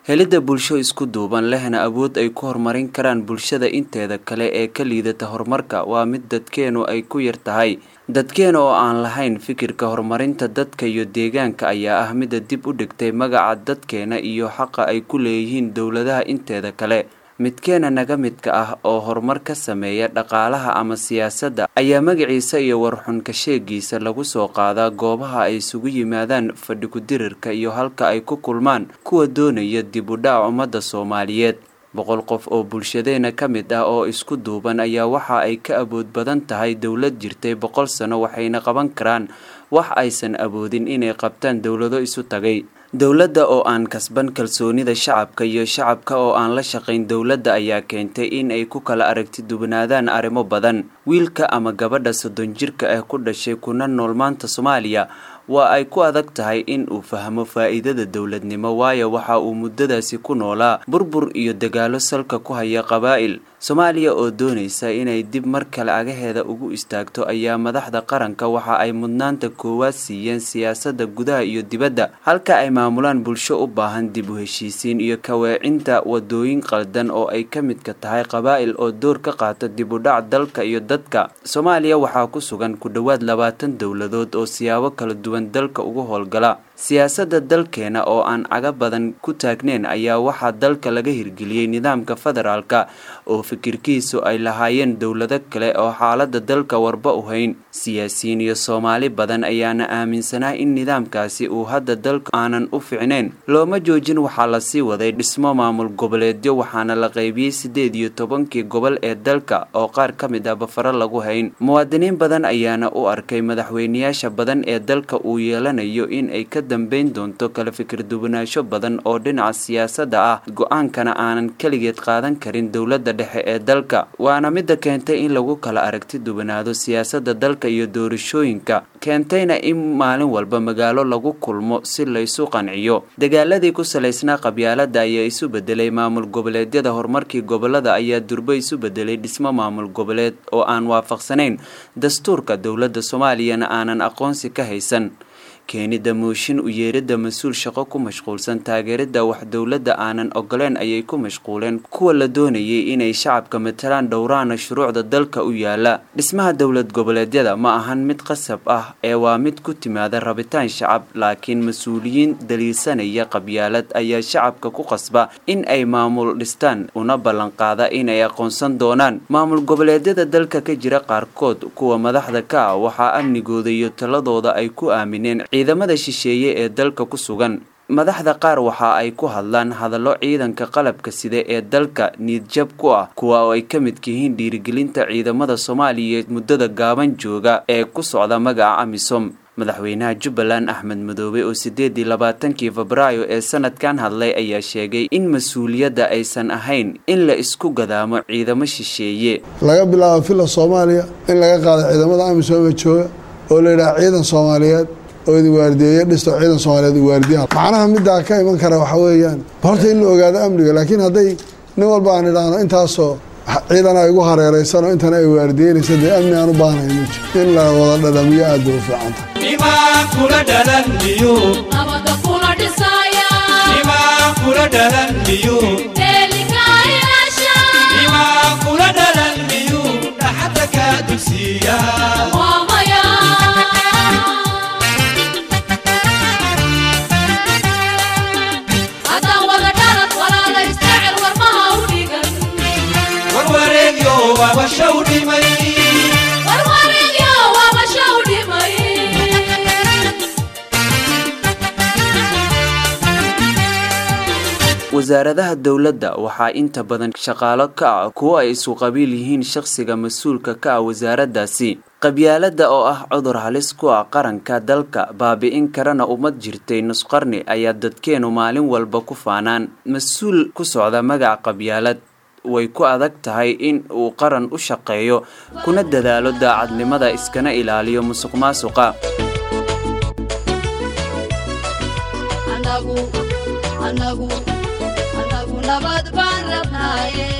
helidda bulsho isku duuban lehna awood ay ku horumarin karaan bulshada inteeda kale ee ka liidata horumarka waa mid dadkeenu ay ku yar tahay dadkeena oo aan lahayn fikirka horumarinta dadka iyo deegaanka ayaa ah mida dib u dhigtay magaca dadkeena iyo xaqa ay ku leeyihiin dowladaha inteeda kale midkeena naga midka ah oo horumar ka sameeya dhaqaalaha ama siyaasadda ayaa magaciisa iyo warxunka sheegiisa lagu soo qaadaa goobaha ay isugu yimaadaan fadhi ku-dirirka iyo halka ay ku kulmaan kuwa doonaya dib u dhac ummadda soomaaliyeed boqol qof oo bulshadeena ka mid ah oo isku duuban ayaa waxa ay ka awood badan tahay dowlad jirtay boqol sano waxayna qaban karaan wax aysan awoodin inay qabtaan dowlado isu tagay dowladda oo aan kasban kalsoonida shacabka iyo shacabka oo aan la shaqayn dowladda ayaa keentay in ay ku kala aragti dubnaadaan arrimo badan wiilka ama gabadha soddon jirka ah ku dhashay kuna nool maanta soomaaliya waa ay ku adag tahay in uu fahmo faa'iidada dowladnimo waayo waxa uu muddadaasi ku noolaa burbur iyo dagaalo salka ku haya qabaa'il soomaaliya oo doonaysa inay dib mar kale agaheeda ugu istaagto ayaa madaxda qaranka waxa ay mudnaanta koowaad siiyeen siyaasadda gudaha iyo dibadda halka ay maamulaan bulsho u baahan dib u heshiisiin iyo kaweecinta wadooyin qaldan oo ay ka midka tahay qabaa'il oo door ka qaata dib u dhac dalka iyo dadka soomaaliya waxaa ku sugan ku dhowaad labaatan dowladood oo siyaabo kala duwan dalka ugu howlgala siyaasadda dalkeena oo aan caga badan ku taagneyn ayaa waxaa dalka laga hirgeliyey nidaamka federaalka oo fikirkiisu ay lahaayeen dowlado kale oo xaalada dalka warba u hayn siyaasiyiin iyo soomaali badan ayaana aaminsanaa in nidaamkaasi uu hadda dalka aanan u ficneyn looma joojin waxaa lasii waday dhismo maamul goboleedyo waxaana la qaybiyey siddeed iyo tobankii gobol ee dalka oo qaar ka mid ah bafaro lagu hayn muwaadiniin badan ayaana u arkay madaxweyneyaasha badan ee dalka uu yeelanayo in ay ka dambeyn doonto kala fikir duwanaansho badan oo dhinaca siyaasadda ah go-aankana aanan keligeed qaadan karin dowladda dhexe ee dalka waana midda keentay in lagu kala aragti duwanaado siyaasadda dalka iyo doorashooyinka keentayna in maalin walba magaalo lagu kulmo si laysu qanciyo dagaaladii ku salaysnaa qabyaalada ayaa isu bedelay maamul goboleedyada horumarkii gobolada ayaa durbo isu bedelay dhismo maamul goboleed oo aan waafaqsanayn dastuurka dowladda soomaaliyana aanan aqoonsi ka haysan keenida mooshin u yeeridda mas-uul shaqo ku mashquulsan taageeridda wax dowladda aanan ogoleen ayay ku mashquuleen kuwa la doonayay inay shacabka matalaan dhowraana shuruucda dalka u yaala dhismaha dowlad goboleedyada ma ahan mid qasab ah ee waa mid ku timaada rabitaan shacab laakiin mas-uuliyiin daliilsanaya qabyaalad ayaa shacabka ku qasba in ay maamul dhistaan una ballanqaada inay aqoonsan doonaan maamul goboleedyada dalka ka jira qaarkood kuwa madaxda ka ah waxaa amnigooda iyo taladooda ay ku aamineen ciidamada shisheeye ee dalka ku sugan madaxda qaar waxa ay ku hadlaan hadallo ciidanka qalabka sida ee dalka niidjab ku ah kuwa oo ay ka midka yihiin dhiirigelinta ciidamada soomaaliyeed muddada gaaban jooga ee ku socda magaca amisom madaxweynaha jubbaland axmed madoobe oo sideed iyo labaatankii febraayo ee sanadkan hadlay ayaa sheegay in mas-uuliyadda aysan ahayn in la isku gadaamo ciidamo shisheeye laga bilaabo filla soomaaliya in laga qaado ciidamada amisom ee jooga oo la yidhaha ciidan soomaaliyeed oo idi waardiyeeyo dhisto ciidan soomaaliyeed waardiyaha macnaha middaa ka iman kara waxa weeyaan horta in la ogaado amniga laakiin hadday nin walba aan idhaahno intaasoo ciidan ay igu hareeraysanoo intana ay waardiyeynaysa dee amni aan u baahnayn ma jiro in la wada dhadhamiyo aad bay u fiicanta wasaaradaha dowladda waxaa inta badan shaqaalo ka ah kuwo ay isu qabiil yihiin shaqsiga mas-uulka ka ah wasaaraddaasi qabyaaladda oo ah cudur halis ku ah qaranka dalka baabi'in karana ummad jirtay nusqarni ayaa dadkeenu maalin walba ku faanaan mas-uul ku socda magaca qabyaalad way ku adag tahay in uu qaran u shaqeeyo kuna dadaalo daacadnimada iskana ilaaliyo musuq maasuqa anagu nabad baan rabnaaye